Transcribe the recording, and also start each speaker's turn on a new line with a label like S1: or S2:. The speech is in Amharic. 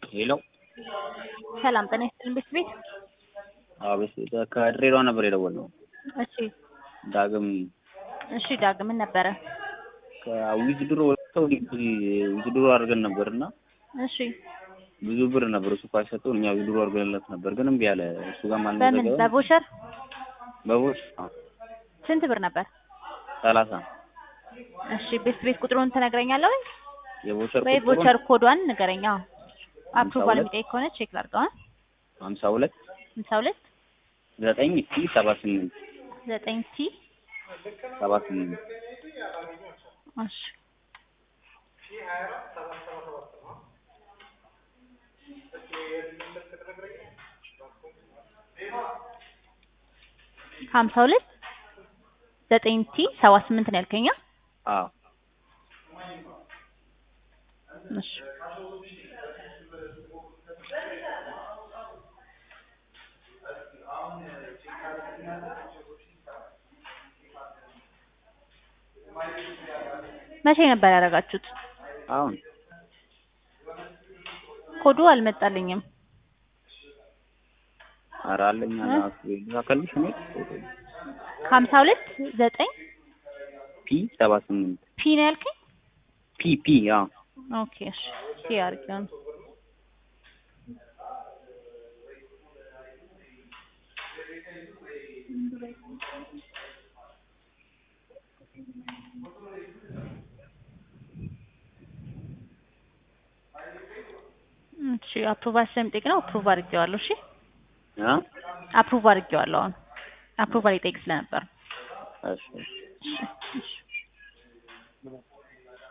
S1: ሄሎ
S2: ሰላም ጤና ይስጥልን ቤት ቤት
S1: አቤት ከድሬዳዋ ነበር የደወልነው።
S2: እሺ
S1: ዳግም
S2: እሺ ዳግም ምን ነበረ?
S1: ዊዝድሮ ወጥተው ዊዝድሮ አድርገን ነበር እና
S2: እሺ
S1: ብዙ ብር ነበር እሱ ኳስ ሰጠው እኛ ዊዝድሮ አድርገንለት ነበር፣ ግን እምቢ አለ። እሱ ጋር
S2: በምን
S1: ማልመዘገበ
S2: በቮቸር
S1: በቦች
S2: ስንት ብር ነበር?
S1: ሰላሳ
S2: እሺ ቤት ቤት ቁጥሩን ትነግረኛለህ ወይ?
S1: የቦቸር
S2: ወይ
S1: ቁጥሩን
S2: ቮቸር ኮዷን ንገረኛ። አፕሩቫል
S1: ሁለት
S2: የሚጠይቅ ከሆነ ቼክ ላድርገዋል።
S1: ሀምሳ ሁለት
S2: ሃምሳ ሁለት
S1: ዘጠኝ ሲ ሰባ ስምንት
S2: ዘጠኝ ሲ
S1: ሰባ ስምንት
S2: እሺ ሀምሳ ሁለት ዘጠኝ ቲ ሰባ ስምንት ነው ያልከኛ?
S1: አዎ
S2: እሺ መቼ ነበር ያደረጋችሁት?
S1: አሁን
S2: ኮዱ አልመጣልኝም።
S1: ኧረ አለኝ አለ ላከልሽ እኔ
S2: ሀምሳ ሁለት ዘጠኝ
S1: ፒ ሰባ ስምንት
S2: ፒ ነው ያልከኝ?
S1: ፒ ፒ አዎ
S2: ኦኬ እሺ ፒ አድርጌው ነው። እሺ አፕሩቫል ስለሚጠይቅ ነው አፕሩቭ አድርጌዋለሁ። እሺ
S1: አ
S2: አፕሩቭ አድርጌዋለሁ። አሁን አፕሩቫል ይጠይቅ ስለነበር
S1: እሺ
S2: እሺ እሺ